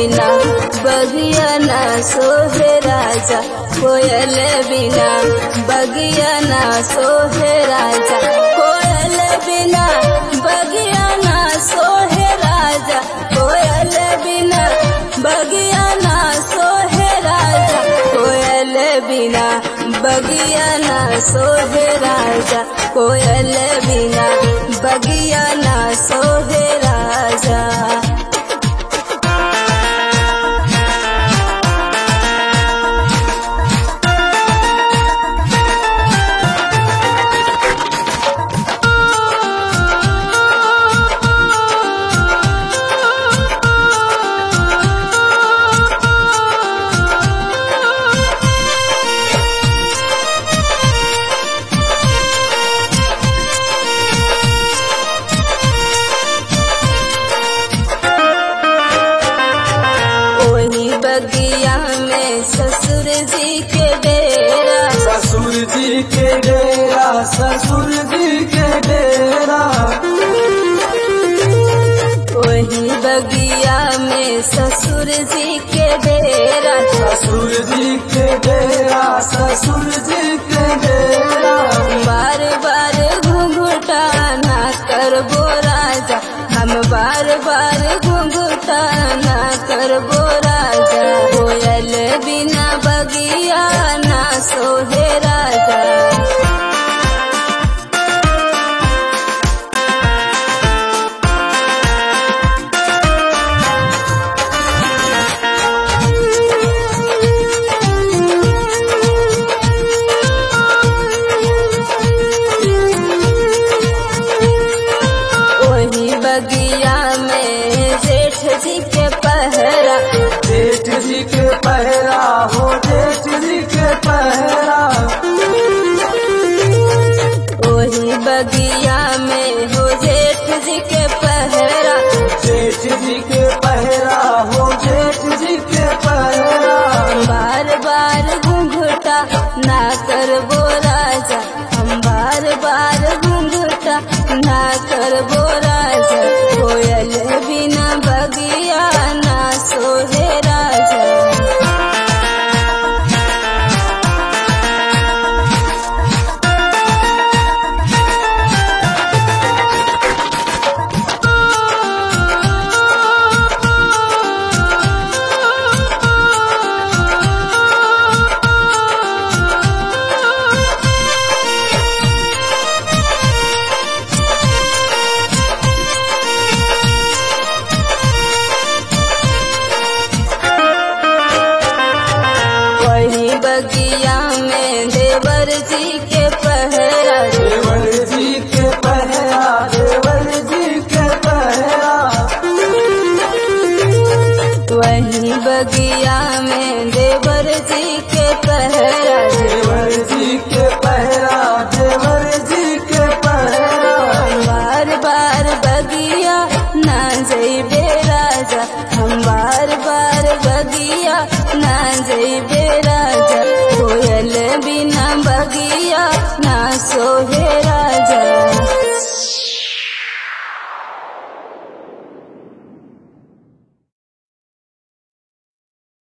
बिना बगिया ना सोहे राजा कोयल बिना बगिया ना सोहे राजा कोयल बिना बगिया ना सोहे राजा कोयल बिना बगिया ना सोहे राजा कोयल बिना बगिया ना सोहे राजा कोयल बिना बगिया ना सोहे राजा ओही बगिया में ससुर जी के डेरा ससुर जी के डेरा ससुर जी के डेरा ओही बगिया में ससुर जी के डेरा ससुर जी के डेरा ससुर जी के डेरा बार बार घुंघुटा ना करबो राजा हम बार बार घुंघुटा ना करबो राजा कोयल बिना बगिया ना सोहे राजा वही बगिया में जेठ जी के पहरा जेठ जी के पहरा हो जेठ जी के पहरा वही बगिया में हो जेठ जी के पहरा जेठ जी के पहरा हो जेठ जी के पहरा बार बार घुंघुटा ना करबो राजा हम बार बार घुंघुटा ना करबो राजा कोयल भी